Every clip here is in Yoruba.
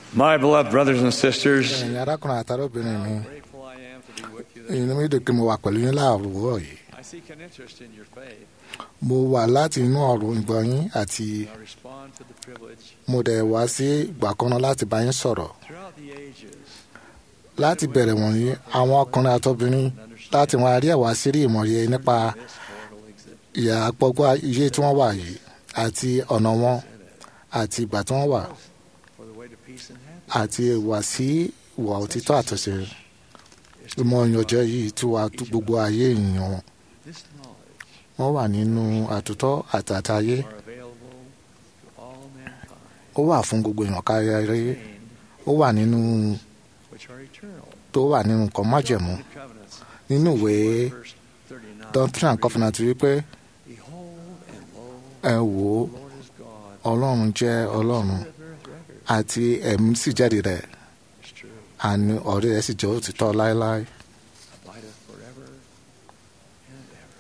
My beloved brothers and sisters, ẹ̀yin arákùnrin àtàrọ́bìnrin mi grateful I am to be with you this inú mi dùn pé mo wà pẹ̀lú yín láàrúwọ̀ yìí I seek an interest in your faith. mo wà láti inú ọ̀rọ̀ ìgbọ́ yín àti I respond to the privilege mo dẹ̀ wá sí ìgbà kan náà láti bá yín sọ̀rọ̀ throughout the ages láti bẹ̀rẹ̀ wọ̀nyí àwọn ọkùnrin àtọ́bìnrin láti wọn àrí ẹ̀wá sírí ìmọ̀ye nípa this mortal existence. ìyà àpọ̀gbọ́ iye tí wọ́n wà yìí àti ọ̀nà wọn àti ìgbà tí wọ́n wà For the way to peace and happiness àti ìwà sí ìwà òtítọ́ àtúnṣe ìmọ̀ ìyànjẹ́ yìí tí wàá tú gbogbo ayé èèyàn wọn this knowledge wọ́n wà nínú àtúntọ́ àtàtàyé are available to all mankind, ó wà fún gbogbo èèyàn kárí ayé contained, ó wà nínú which are eternal. tó wà nínú nǹkan májẹ̀mú The covenants, nínú ìwé verse 39. doctrine and covenant wípé Behold and lo, ẹ wò ó the Lord is God. ọlọ́run jẹ́ ọlọ́run That beareth record. àti ẹ̀mí sì jáde rẹ̀ It's true. àní ọ̀rẹ́ rẹ̀ sì jẹ́ òtítọ́ láéláé abideth forever and ever.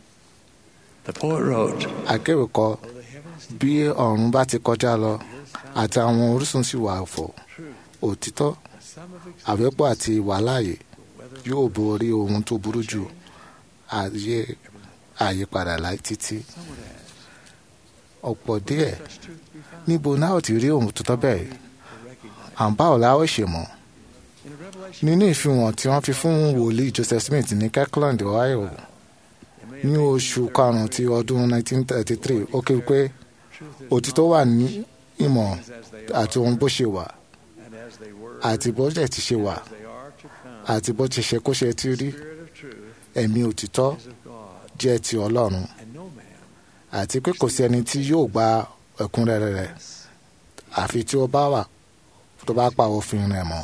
The poet wrote, akéwì kọ "Oh, the heavens bí ọ̀run bá ti kọjá lọ the earth found àti àwọn orísun sì wà fọ̀ truth, òtítọ́ the sum of existence, àfẹ́pọ̀ àti ìwàláàyè the weather yóò borí ohun tó burú jù ayé àyípadà láì títí Some would ask, ọ̀pọ̀ díẹ̀ such truth be found? níbo náà ò ti rí ohun tuntun bẹ́ẹ̀ To recognize. à ń bá ọ̀la ó ṣe mọ̀ In a revelation, nínú ìfihàn tí wọ́n fi fún wòlíì Joseph Smith ní Kirkland Ohio it may ní have oṣù been karùn-ún ti ọdún 1933 ó kéwì pé truth is òtítọ́ wà ní ìmọ̀ things as they àti are, ohun bó ṣe wà and as they were, àti bó ṣe ti ṣe wà as they are to come. àti bó ti ṣe kó ṣe ti rí Spirit of truth ẹ̀mí òtítọ́ is of God, jẹ́ ti Ọlọ́run and no man àti pé kò sí ẹni tí yóò gba ẹ̀kúnrẹ́rẹ́ rẹ̀ is. àfi tí ó bá wà tó bá pa òfin rẹ̀ mọ́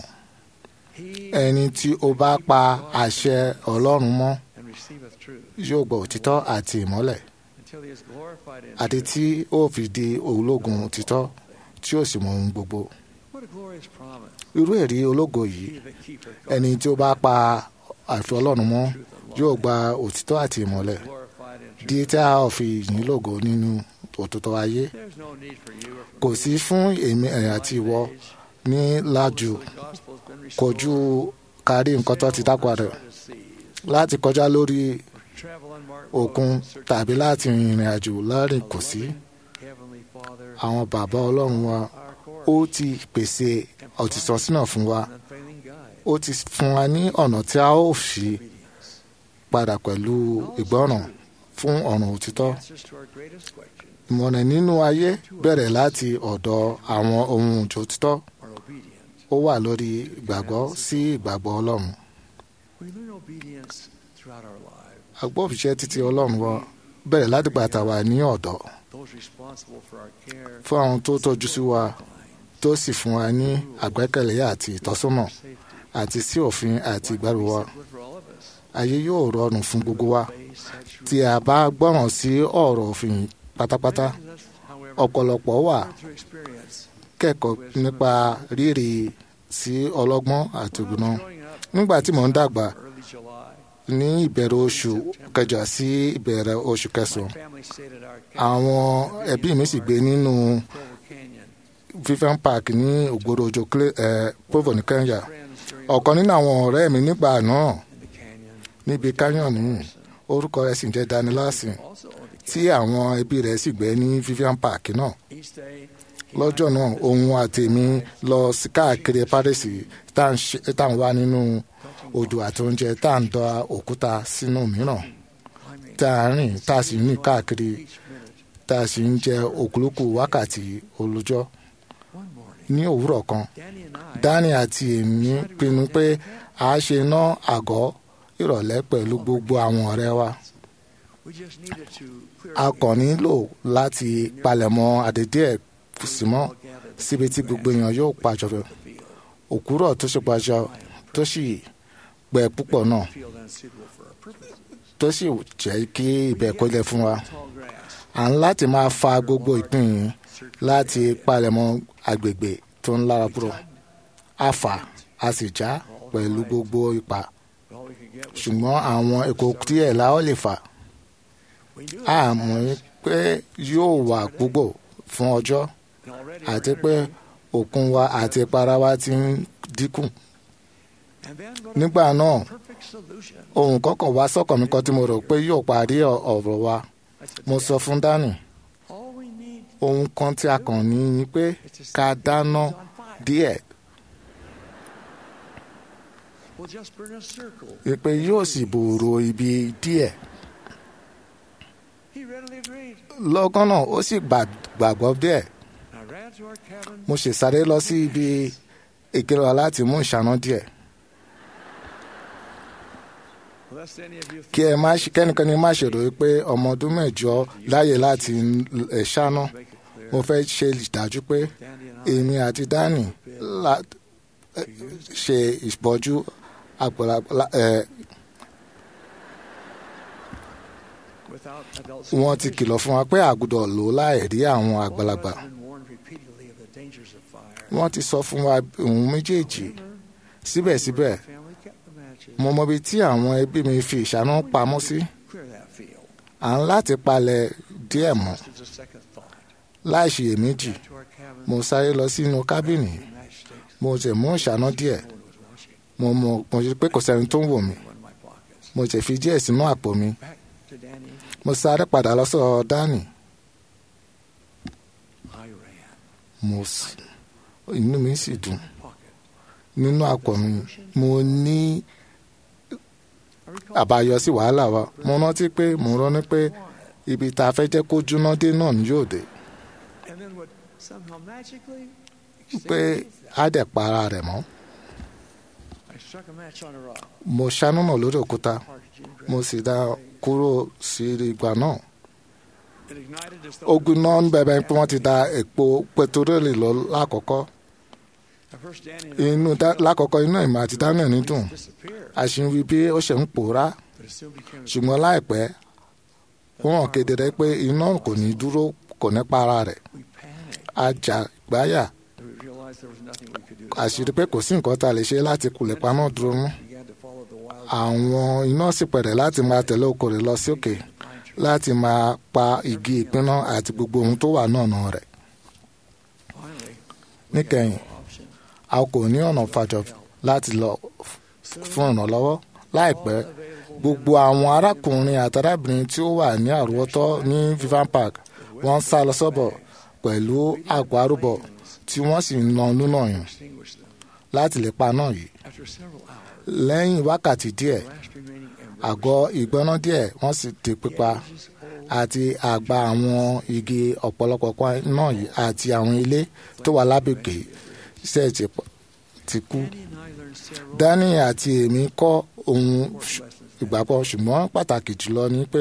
He ẹni tí ó bá pa àṣẹ Ọlọ́run mọ́ and receiveth truth yóò gba òtítọ́ àti ìmọ́lẹ̀ until he is glorified in àti truth. tí ó fi di ológun òtítọ́ tí ó sì mọ ohun gbogbo What a glorious promise. irú ẹ̀rí ológo yìí He that keepeth ẹni tí ó bá pa àfi Ọlọ́run mọ́ truth alone, yóò gba òtítọ́ àti ìmọ́lẹ̀ glorified in truth. di tí a ó fi yìn lógo nínú òtítọ́ ayé There's no need for you or for kò me sí fún èmi ẹ̀yìn àti ìwọ age, ní lájú the gospel has been restored. kojú kárí nǹkan tó ti dápọ̀ rẹ̀ Uncharted seas, láti kọjá lórí travel unmarked òkun roads in search tàbí láti rìnrìn àjò láàrin of kò sí loving Heavenly Father, àwọn bàbá ọlọ́run wa our ó course, ti pèsè òtítọ́ sínú fún wa an unfailing guide, ó ti fún wa ní ọ̀nà tí a ó fi obedience. padà pẹ̀lú ìgbọ́ràn fún ọ̀nà òtítọ́ Answers to our greatest question ìmọ̀ràn nínú ayé bẹ̀rẹ̀ láti ọ̀dọ̀ àwọn ohun òjò òtítọ́ are obedient. ó wà lórí ìgbàgbọ́ sí ìgbàgbọ́ ọlọ́run We learn obedience throughout our lives. agbófinṣẹ́ títí ọlọ́run wa bẹ̀rẹ̀ láti gbàtà wà ní ọ̀dọ́ Those responsible for our care, fún àwọn tó tọ́jú sí wa tó sì fún wa ní àgbẹ́kẹ̀lé àti ìtọ́sọ́nà safety, àti sí òfin àti ìgbàlù wa good for all of us. ayé yóò rọrùn fún gbogbo wa Obey such tí a bá gbọ́ràn sí ọ̀rọ̀ òfin pátápátá rules. Us, however, ọ̀pọ̀lọpọ̀ wà through experience. kẹ́kọ̀ọ́ nípa rírì sí ọlọ́gbọ́n àti ògùnà Growing up nígbà tí mò ń dàgbà early July, ní ìbẹ̀rẹ̀ oṣù kẹjọ sí ìbẹ̀rẹ̀ oṣù kẹsàn-án family stayed at our àwọn ẹbí mi sì gbé nínú Provo Canyon. Vivian Park ní ògbóró ojo Provo ní Kenya Friends during ọ̀kan nínú àwọn ọ̀rẹ́ mi nígbà náà in the canyon níbi canyon nìyí orúkọ rẹ̀ sì ń jẹ́ Danny Larson also owned the tí àwọn ẹbí rẹ̀ sì gbé ní Vivian Park náà Each day, he lọ́jọ́ náà òun àtèmi lọ sí káàkiri Paris tá à ń ṣe- tá à ń wá nínú odò àti oúnjẹ tá à ń dọ òkúta sínú mìíràn climbing tá à ń rìn tá a sì ń rìn káàkiri each minute. tá a sì ń jẹ òkúlùkù wákàtí olójọ́ One morning, ní òwúrọ̀ kan Danny and I Dani àti èmi pinnu pé a ṣe ná àgọ́ ìrọ̀lẹ́ pẹ̀lú gbogbo àwọn ọ̀rẹ́ wa we just needed to clear a up kàn nílò láti palẹ̀mọ́ àdédé ẹ̀ símọ́ all gathered síbi tí gbogbo èèyàn yóò pàjọ in the field. òkúrọ̀ tó ṣe pàjọ tó sì gbẹ púpọ̀ náà Field unsuitable for our purposes. tó sì jẹ́ kí ibẹ̀ kó lẹ̀ fún wa Tall grass, à ń láti máa fa gbogbo ìpín yìí láti palẹ̀mọ́ agbègbè tó ń lára kúrò a fà a sì já pẹ̀lú gbogbo ipa all we could get was ṣùgbọ́n àwọn èkó díẹ̀ la ó lè fà we knew a it. mọ̀ pé yóò wà púpọ̀ fún ọjọ́ And already àti our pé energy òkun wa àti ìpara wa ti ń dínkù And then what nígbà náà perfect solution. ohun kọ̀ọ̀kan wá sọ́kàn mi kan tí mo rò pé yóò parí ọ- ọ̀rọ̀ wa I said, mo sọ fún dani all we need ohun kan tí a kàn ní ni pé is to ká set the dáná things on fire. díẹ̀ We'll just burn a circle. pé yóò sì bòòrò ibi díẹ̀ He readily agreed. lọ́gán náà ó sì gbà- gbàgbọ́ díẹ̀ I ran to our cabin. mo sì sáré lọ sí ibi ìkírọ̀ láti mú ìṣáná díẹ̀ Lest any of you kí ẹ má ṣe kẹ́nikẹ́ni má ṣe rò pé ọmọ ọdún mẹ́jọ láyè láti ẹ̀ ṣáná make it clear, mo fẹ́ ṣe ìdájú pé Dandy and I èmi àti dani la- ẹ, ṣe ìbọ́jú àgbàlagbà ẹ, without adult wọ́n ti supervision. kìlọ̀ fún wa pé àgùdọ̀ lò láì rí àwọn àgbàlagbà All of us have been warned repeatedly of the dangers of fire. wọ́n ti sọ fún wa ohun méjèèjì síbẹ̀síbẹ̀ The family kept the matches. mo mọ ibi tí àwọn ẹbí mi fi ìṣáná pamọ́ sí Clear that field. à ń láti palẹ̀ díẹ̀ mọ́ Just a second thought. láì ṣiyèméjì To our cabin. mo sáré lọ sínú kábìnì matchsticks. mo sì mú ìṣáná díẹ̀ No one was watching. mo mọ mo ṣe pé kò sẹ́ni tó ń wò mí One in my pockets. mo sì fi díẹ̀ sínú àpò mi Back to Danny. mo sáré padà lọ sọ́dọ̀ dání I ran. mo sì inú mi sì dùn Pocket. nínú àpò mi mo ní I recall àbáyọ sí wàhálà wa mo rántí pé mo rántí pé ibi tá a fẹ́ jẹ́ kó jóná dé náà ni yóò dé and then would somehow magically pé extinguish á dẹ̀ para rẹ̀ mọ́ I struck a match on a rock. mo ṣáná náà lórí òkúta Parked June mo sì dá kúrò sí ìgbà náà It ignited as though ogun náà ń bẹ̀bẹ̀ pé wọ́n ti da epo pẹtiróòlù lọ lákọ̀ọ́kọ́ At first Danny and I inú dá- lákọ̀ọ́kọ́ inú ìmọ̀ àti daniel ní dùn disappeared, a sì ń wí bí ó ṣe ń pòórá but it soon became ṣùgbọ́n láìpẹ́ ó hàn kedere pé iná kò ní dúró kò ní para rẹ̀ we panicked. a jà gbáyà We realized there was nothing we could do. to àṣírí pé kò sí nǹkan tá a lè ṣe láti kulẹ̀ paná dúró mú began to follow the wild àwọn iná sì pẹ̀rẹ̀ láti máa tẹ̀lé okòrè lọ sí òkè pine tree. láti máa pa igi ìpinná àti gbogbo ohun tó wà náà rẹ̀ Finally, níkẹyìn no option. a kò ní ọ̀nà fàjọ láti lọ fún ìrànlọ́wọ́ láìpẹ́ gbogbo àwọn arákùnrin àti arábìnrin tí ó wà ní àrùwọ́tọ́ ní vivan park wọ́n sá lọ sọ́bọ̀ pẹ̀lú àpò arúbọ tí wọ́n sì ń na lúnà yàn Extinguish them. láti lè pa náà yìí After several hours, lẹ́yìn wákàtí díẹ̀ the last remaining embers àgọ́ ìgbóná díẹ̀ wọ́n sì di pípa ages old àti àgbà àwọn igi ọ̀pọ̀lọpọ̀ kan náà yìí àti àwọn ilé tó wà lágbègbè ṣe ti pọ̀- ti kú. Danny and I learned several dani àti èmi kọ́ ohun important lessons. ìgbàgbọ́ ṣùgbọ́n pàtàkì jùlọ ni pé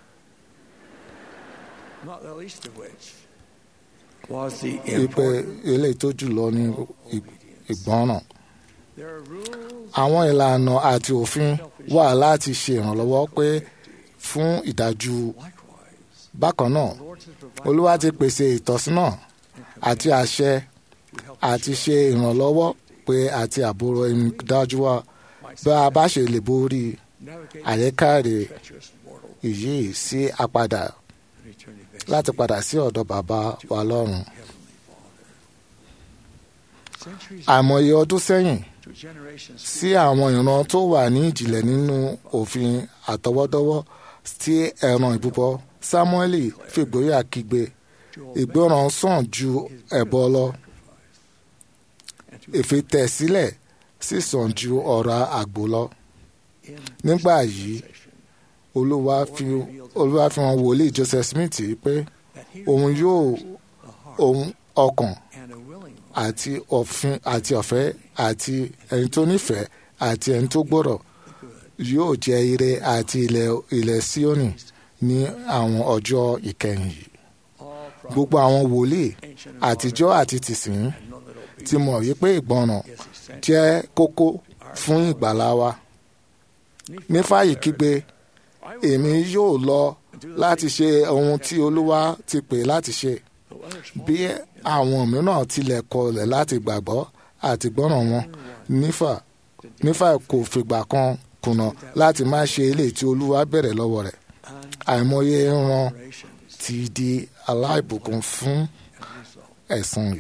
Not the least of which was the pé important eléyìí tó jùlọ ní ì- ìgbọ́ràn. There are rules àwọn ìlànà àti òfin wà láti ṣe ìrànlọ́wọ́ pé fún ìdájú likewise. bákan náà The Lord has provided olúwa ti pèsè ìtọ́sínà àti àṣẹ to help àti ṣe ìrànlọ́wọ́ pé àti àbúrò ẹni dájú wa my bá a bá ṣe lè borí navigate àyíkáre treacherous mortal èyí sí àpadà and returning back láti padà sí ọ̀dọ̀ bàbá wa lọ́run. Heavenly Father. Centuries àìmọye ọdún sẹ́yìn to generations sí àwọn ìran tó wà ní ìjìnlẹ̀ nínú òfin àtọwọ́dọ́wọ́ tí ẹran ìbúbọ Sámúẹ́lì fìgbóyà kígbe to ìgbọràn sàn ju ẹbọ lọ and to ìfitẹ̀sílẹ̀ sì sàn ju ọ̀rọ̀ àgbò lọ. in nígbà yìí session olúwa fi olúwa fi hàn wòlíì Joseph Smith pé that he òun yóò the heart òun ọkàn and a willing one àti òfin àti ọ̀fẹ́ àti ẹni tó nífẹ̀ẹ́ àti ẹni tó gbọ́rọ̀ yóò jẹ ire àti ilẹ̀ ilẹ̀ Síónì ní àwọn ọjọ́ ìkẹyìn yìí. all gbogbo àwọn wòlíì ancient and àtijọ́ àti tìsín modern, and none that obey ti mọ̀ wípé ìgbọràn is essential. jẹ́ kókó fún ìgbàlá wa. nífàyè kígbe èmi yóò lọ láti ṣe ohun tí olúwa ti pè láti ṣe Though others bí àwọn mìíràn tilẹ̀ kọlẹ̀ láti gbàgbọ́ àti gbọ́ràn wọn nífà nífà kò fìgbà kan kùnà láti má ṣe eléyìí tí olúwa bẹ̀rẹ̀ lọ́wọ́ rẹ̀ àìmọye ran generations ti di aláìbùkún fún as a result. ẹ̀san yìí.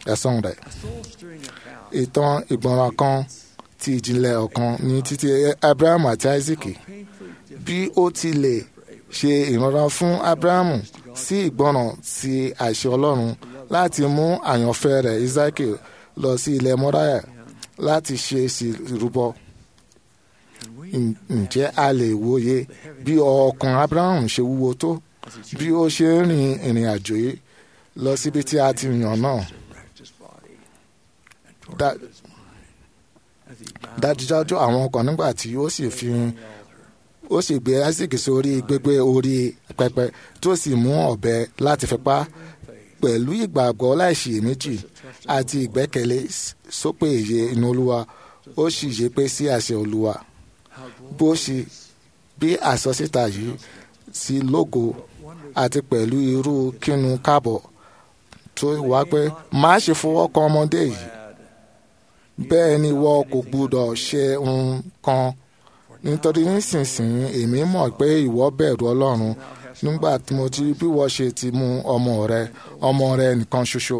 ẹ̀san rẹ̀. A soul-stirring account ìtàn ìgbọràn kan ti ìjìnlẹ̀ ọ̀kan ní títí abraham àti isaac painfully bí ó ti lè ṣe ìrànlọ́wọ́ fún abrahamu sí ìgbọràn sí àṣẹ ọlọ́run láti mú àyànfẹ́ rẹ̀ isaac lọ sí ilẹ̀ mọ́ráyà láti ṣe ìrúbọ can we Ǹ- ǹjẹ́ a lè wòye bí ọkàn abraham ṣe wúwo tó bí ó ṣe ń rin ìrìn àjò yìí lọ síbi tí a ti yàn náà resurrect his body and Da- torment his mind as he bound dájúdájú àwọn ọkàn nígbà tí ó sì fi on the altar ó sì gbé isaac sórí gbégbé orí pẹpẹ tó sì mú ọ̀bẹ láti fi pa á pẹ̀lú ìgbàgbọ́ láìṣiyèméjì àti ìgbẹ́kẹ̀lé sópè èyí inú olúwa ó sì yé pé sí àṣẹ olúwa how bó ṣe bí àsọsíta yìí sí lógo àti pẹ̀lú irú kínu káàbọ̀ tó wá pé má ṣe fọwọ́ kan ọmọdé yìí glad bẹ́ẹ̀ ni wọ́n kò gbúdọ̀ ṣe ohun kan nítorí nísinsìnyí èmi mọ̀ pé ìwọ bẹ̀rù ọlọ́run nígbà tí mo ti bí wọ́n ṣe ti mú ọmọ rẹ ọmọ rẹ nìkan ṣoṣo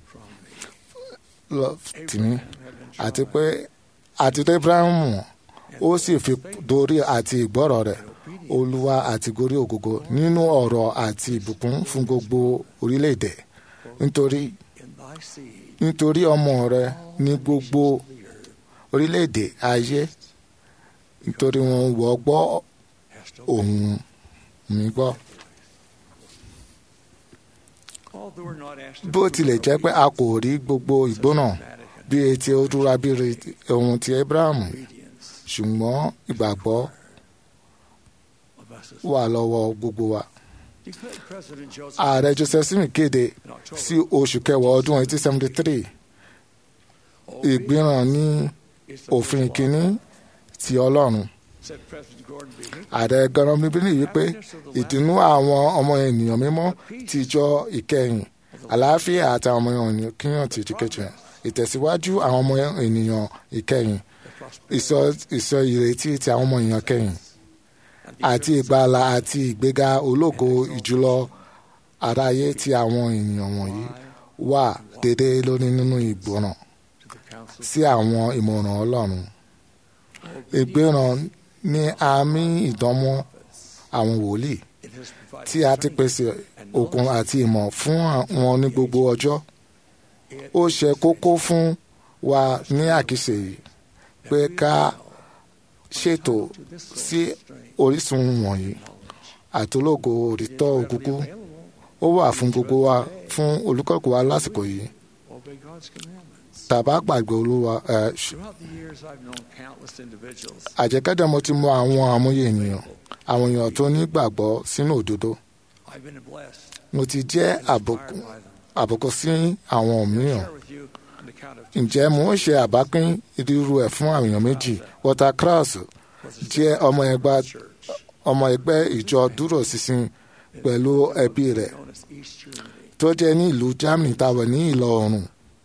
lọ tì mí àti pé àti tó Abrahamu ó sì fi dorí àti ìgbọ́rọ̀ rẹ̀ olúwa àti gorí ògógó nínú ọ̀rọ̀ àti ìbùkún fún gbogbo orílẹ̀-èdè nítorí in thy seed nítorí ọmọ rẹ ní gbogbo orílẹ̀-èdè ayé nítorí wọn wọ́ gbọ́ hast ohùn mi gbọ́. although we're not asked to bó tilẹ̀ jẹ́ pé a kò rí gbogbo ìgbóná dramatic bí etí ó dúra bí re- ohun ti Abraham obedience ṣùgbọ́n ìgbàgbọ́ of us as wà lọ́wọ́ gbogbo wa. declared President Joseph ààrẹ Joseph Smith kéde in October sí oṣù kẹwàá ọdún 1873 ìgbìràn ní is the òfin first law, kínní ti Ọlọ́run. said President Gordon B. Hinckley. ààrẹ gọrọ bíbélì wípé ìdùnnú àwọn ọmọ ènìyàn mímọ́ ti jọ ìkẹyìn àlàáfíà àti àwọn ọmọ ènìyàn kíyàn ti ìdíkejì ìtẹ̀síwájú àwọn ọmọ ènìyàn ìkẹyìn the prosperity ìsọ ìsọ ìrètí ti àwọn ọmọ ènìyàn kẹyìn and the àti ìgbàlà àti ìgbéga ológo ìjùlọ aráyé tí àwọn ènìyàn wọ̀nyí wà déédé lórí nínú ìgbọràn to the council sí àwọn ìmọ̀ràn Ọlọ́run ìgbéràn ní àmì ìdánmọ́ àwọn wòlíì it has provided tí a ti pèsè okun àti ìmọ̀ fún wọn ní gbogbo ọjọ́ ó ṣe kókó fún wa ní àkíyèsí yìí pé ká ṣètò sí orísun wọ̀nyí àtológo òrítọ́ òkúkú ó wà fún gbogbo wa fún olùkọ́kọ́ wa lásìkò yìí obey God's commandments. tàbá gbàgbé olúwa ẹ ṣ- Throughout the years, I've known countless individuals. àjẹkẹ́jẹ́ mo ti mọ àwọn àmúyẹ ènìyàn àwọn èèyàn tó ní gbàgbọ́ sínú òdodo I've been blessed. mo ti jẹ́ and inspired àbùkù by them. àbùkù sí àwọn mìíràn Share with you an account of ǹjẹ́ mo ń ṣe àbápín irú ẹ̀ fún àwọn èèyàn méjì Walter Krauss was a jẹ́ ọmọ ẹgbẹ́ church ọmọ ẹgbẹ́ ìjọ dúró ṣinṣin pẹ̀lú ẹbí rẹ̀ known as East Germany. tó jẹ́ ní ìlú Germany táwọn ní ìlọ oòrùn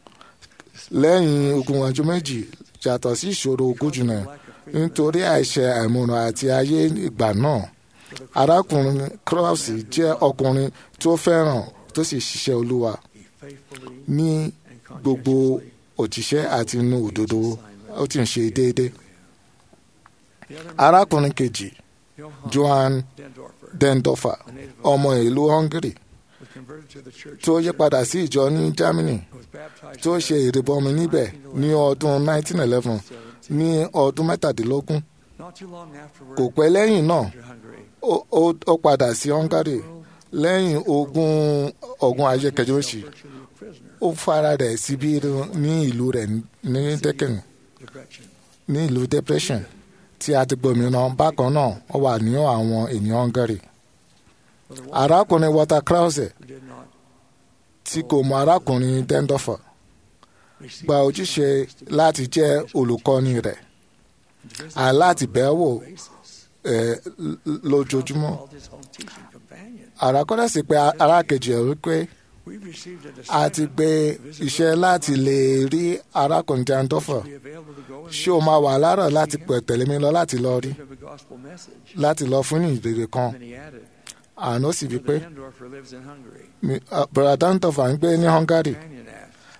lẹ́yìn ogun ọjọ́ méjì yàtọ̀ sí ìṣòro ogójì náà nítorí àìṣe àìmọ̀ràn àti ayé ìgbà náà arákùnrin Krauss jẹ́ ọkùnrin tó fẹ́ràn tó sì ṣiṣẹ́ olúwa He faithfully ní and gbogbo conscientiously òjíṣẹ́ àti inú òdodo ó ti ń ṣe déédéé The other arákùnrin kejì Johann Johann Dendorfer, Dendorfer a native of ọmọ ìlú Hungary was converted to the church tó yí padà sí ìjọ ní Germany who was baptized tó in ṣe ìrìbọmi níbẹ̀ ní ọdún 1911 ní ọdún mẹ́tàdínlógún Not too long afterward, kò pẹ́ lẹ́yìn náà to Hungary. ó- ó ó padà sí Hungary lẹ́yìn ogun ogun ayé kẹjọ́sì Virtually a prisoner. ó fara rẹ̀ síbí ní ìlú rẹ̀ ní Dẹ́kẹ̀n Depression. ní ìlú depression tí a ti gbòmìnà bákan náà ó wà ní àwọn ènìyàn Hungary Brother Walter, arákùnrin Walter Krause who did not tí kò mọ arákùnrin Dendorfer receive gba ojúṣe láti jẹ́ olùkọ́ni rẹ̀ àti láti bẹ̀ẹ́ wò basis, ẹ̀ lójoojúmọ́ called his own teaching companion. àràkọ́dà sì pé arákejì ẹ̀ wípé We've received a a assignment ti gbé to visit iṣẹ́ Brother láti Walter. lé rí arákùnrin Dendorfer Be available to go and ṣé o máa wà láàárọ̀ láti pẹ̀ tẹ̀lé mi lọ láti lọ rí give a gospel message. láti lọ fún ìrere kan Then he added, àná sì wí pé Brother Dendorfer lives in Hungary. mi- ah, brother Dendorfer ń gbé ní Hungary Companion asked,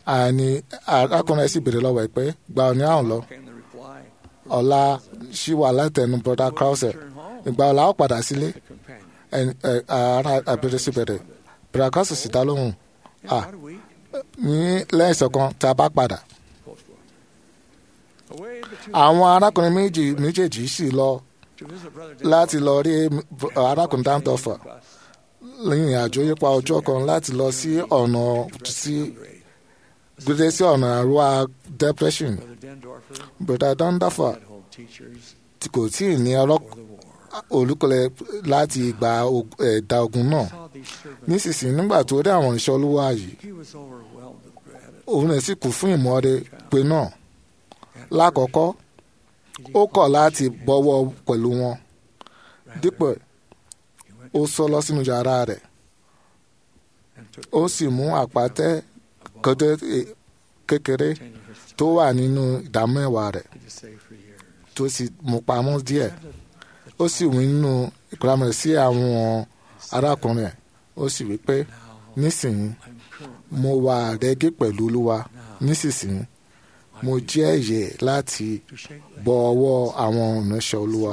àní arákùnrin sì béèrè lọ́wọ́ ẹ̀ pé gba ọ̀ní àwọn lọ Came the reply, ọ̀la ṣì wà látẹnu broda krause turn home. ìgbà ọ̀la ó padà sílé The companion. ẹni- ẹ, ara àbẹ̀rẹ̀ sí bẹ̀rẹ̀ broda krause sì dá lóhùn In Ah. about a week, ní lẹ́yìn ìṣọ̀kan tá a bá padà close quote. Away the two àwọn arákùnrin méjì méjèèjì sì lọ to visit brother láti lọ rí arákùnrin dáńtọ́fà Bus. lẹ́yìn àjò yípa ọjọ́ kan láti lọ sí ọ̀nà sí Grade. gbèdé sí ọ̀nà àrùwá depression Brother Dendorfer broda dáńtọ́fà had home teachers tí kò tí ì ní ọlọ́ for the war. olùkọ́lẹ̀ láti ìgbà og- ẹ̀dá ogun náà Saw these servants. nísinsìnyí nígbà tó rí àwọn ìṣọ́ olúwa yìí He was overwhelmed with gratitude. òun rẹ̀ sì kú fún ìmọ̀ọ́re pé náà lákọ̀ọ́kọ́ ó kọ̀ láti bọ́wọ́ pẹ̀lú wọn dípò He went ó sọ lọ sínú yàrá rẹ̀ and took ó sì mú àpàtẹ kọdẹ eh, kékeré ten years tó wà nínú ìdámẹ́wàá rẹ̀ to save for years. tó sì mú pamọ́ díẹ̀ ó sì wí nínú ìkúrámọ̀ rẹ̀ sí àwọn arákùnrin ẹ̀ ó sì wí pé Now nísìnyí I'm current. mo wà rẹ́gí pẹ̀lú olúwa nísinsìnyí mo jẹ́ ẹ̀yẹ láti To shake the bọ ọwọ́ àwọn ìránṣẹ́ olúwa.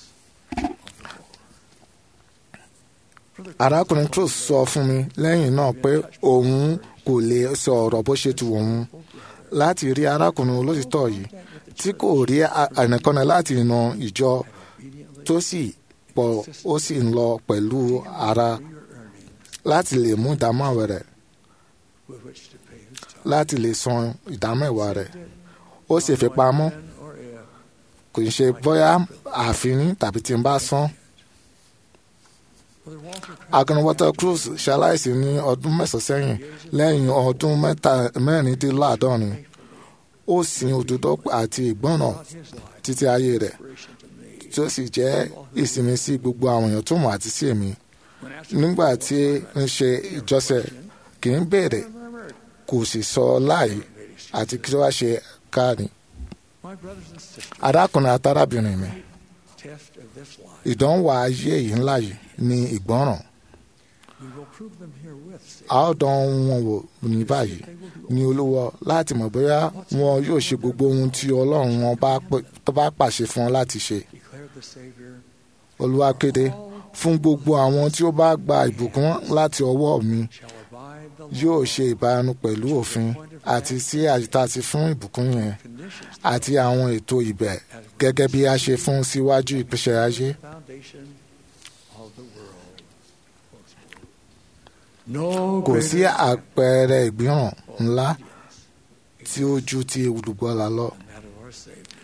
Brother arákùnrin Cruz sọ fún mi lẹ́yìn náà pé òun kò lè sọ ọ̀rọ̀ bó ṣe tu òun láti rí arákùnrin olótìtọ́ yìí tí kò rí a- ẹnìkanna láti ìran ìjọ obediently tó sì pọ̀ ó sì ń lọ pẹ̀lú ara your earnings láti lè mú ìdámẹ́wàá rẹ̀ with which to pay his tithe. láti lè san ìdámẹ́wàá rẹ̀ ó sì fi pamọ́ When or if kò ń ṣe bóyá àfin tàbí tí n bá san. Brother Walter agunwọ́tọ̀ Cruz ṣaláìsí ní ọdún mẹ́sàn-án sẹ́yìn lẹ́yìn ọdún mẹ́ta- mẹ́rìndínláàádọ́rin ó sin òdodo àti ìgbọ́ràn brought his life títí ayé rẹ̀ inspiration to me. tí ó sì jẹ́ ìsinmi sí gbogbo àwọn èèyàn tó mọ̀ àti sí èmi When asked nígbà tí ń ṣe ìjọsẹ̀ kì í béèrè remembered, kò sì sọ láì àti kí wá ṣe káàní. my brothers and sisters, arákùnrin àtàrábìnrin mi test of this life, ìdánwò ayé yìí ńlá yìí ni ìgbọ́ràn we will prove them herewith. say, a ó dán wọn wò ní báyìí ní olúwa láti mọ̀ bóyá wọn yóò ṣe gbogbo ohun tí ọlọ́run wọn bá pè- tó bá pàṣẹ fún wọn láti ṣe Declared the Savior, olúwa kéde fún gbogbo àwọn tí ó bá gba ìbùkún láti ọwọ́ mi shall abide the yóò ṣe ìbánu pẹ̀lú òfin àti sí àyíká ti fún ìbùkún yẹn conditions àti àwọn ètò ibẹ̀ gẹ́gẹ́ bí a ṣe fún síwájú ìpèsè ayé foundation of the world. No kò sí greater àpẹẹrẹ ìgbìràn ńlá tí ó ju ti olùgbọ́lá lọ than that of our Savior.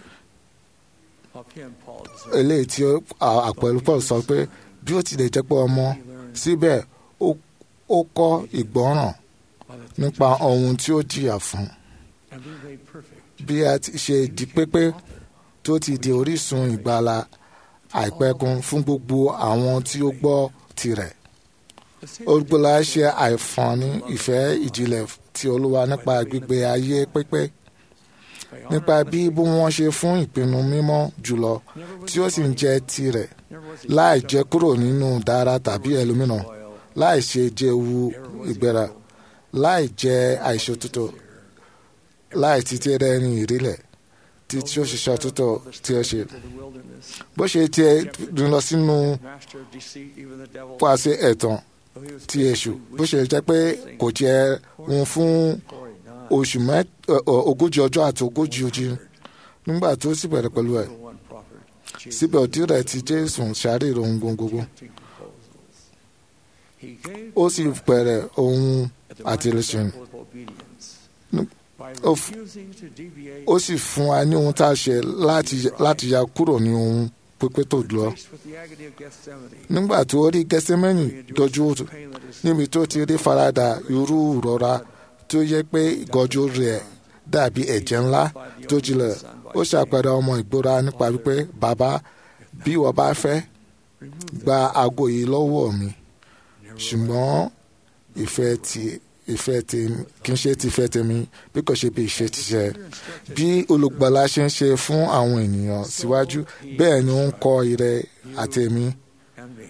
Of him, Paul is eléyìí tí ó- à- àpẹẹrẹ Paul sọ pé bí ó tilẹ̀ jẹ́ pé ọmọ síbẹ̀ ó- ó kọ́ ìgbọ́ràn by the nípa ohun tí ó jìyà fún and be made perfect. bí a ti ṣe di pépé tó ti di orísun ìgbàlà àìpẹ̀kun fún gbogbo àwọn tí ó gbọ́ tirẹ̀ The Savior olùgbòlà ṣe àìfọ̀ní ìfẹ́ ìjìnlẹ̀ tí olúwa nípa gbígbé ayé pépé by nípa honor, bí bí wọ́n ṣe fún ìpinnu mímọ́ jùlọ never was tí ó sì ń jẹ́ tirẹ̀ never was he láì puffed jẹ́ up, kúrò nínú dára tàbí ẹlòmíràn loyal, láì ṣe jẹ́wu never was he ìgbéra humble, láì jẹ́ àìṣòtútù láì títí ẹni ìrílẹ̀ tí tí ó ṣiṣẹ́ òtútù tí ó ṣe into the wilderness, bó ṣe tiẹ̀ rìn lọ sínú master of deceit, even the devil, pàṣẹ ẹ̀tàn though he was ti èṣù physically bó ṣe jẹ́ pé kò jẹ́ òun fún glory not, oṣù mẹ́ ọ- ọ- ogójì ọjọ́ àti ogójì ojú nígbà tó sì bẹ̀rẹ̀ pẹ̀lú ẹ̀ the one prophet, Jesus, síbẹ̀ òdì rẹ̀ ti jésù ṣàárẹ̀ ohun gbogbo tempting proposals. He gave ó sì bẹ̀rẹ̀ ohun at the àtìlẹ́sìn right example of obedience No, by ó f- refusing to deviate ó sì fún wa ní ohun tá a ṣe láti láti ya kúrò ní ohun pípé tó lọ faced with the agony of Gethsemane, nígbà tó rí gẹ́sẹ́mẹ́nì he endured dojú such pain that his níbi tó ti rí farada irú ìrora tó yẹ pé ìgọ́jú rẹ̀ dàbí ẹ̀jẹ̀ ńlá tó jinlẹ̀ ó ṣàpẹẹrẹ ọmọ ìgbóra nípa wípé bàbá bí wọ́n bá fẹ́ removed gba aago yìí lọ́wọ́ mi never ṣùgbọ́n ìfẹ́ ti ìfẹ́ ti kì í ṣe ti ìfẹ́ tèmi bí kò ṣe bí ìṣe ti ṣe bí olùgbàlà ṣe ń ṣe fún àwọn ènìyàn síwájú bẹ́ẹ̀ ni ó ń kọ́ ire àtẹ̀mí and me.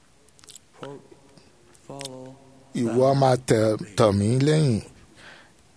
Quote, follow ìwọ máa tẹ̀ tọ̀ mí lẹ́yìn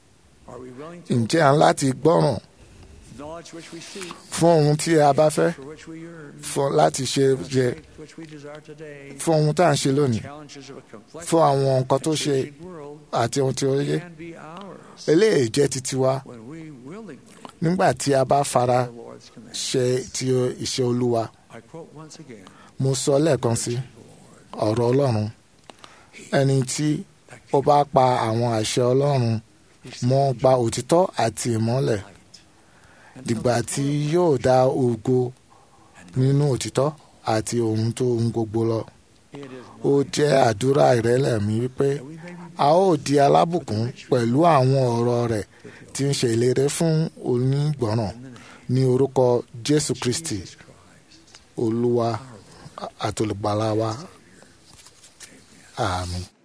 Are we willing to ǹjẹ́ à ń láti gbọ́ràn knowledge which we seek, fún ohun tí a bá fẹ́ for which we yearn, fún láti ṣe the jẹ strength which we desire today, fún ohun tá à ń ṣe lónìí challenges of a complex fún àwọn nǹkan tó and ṣe changing world àti ohun tí ó yé can be ours eléyìí jẹ́ titi wa when we willingly nígbà tí a bá fara the Lord's command. ṣe ti iṣẹ́ olúwa I quote once again, mo sọ lẹ́ẹ̀kan sí ọ̀rọ̀ ọlọ́run ẹni tí ó bá pa àwọn àṣẹ ọlọ́run mọ́ gba òtítọ́ àti ìmọ́lẹ̀ dìgbà tí yóò dá ògo nínú òtítọ́ àti ohun tó ń gbogbo lọ it is ó jẹ́ àdúrà ìrẹ́lẹ̀ mi wípé that we may be a ó di alábùkún pẹ̀lú àwọn ọ̀rọ̀ rẹ̀ tí ń ṣe ìlérí fún onígbọ̀ràn ní orúkọ jésù kristi Jesus Christ. olúwa àtolùgbàlà wa àmín.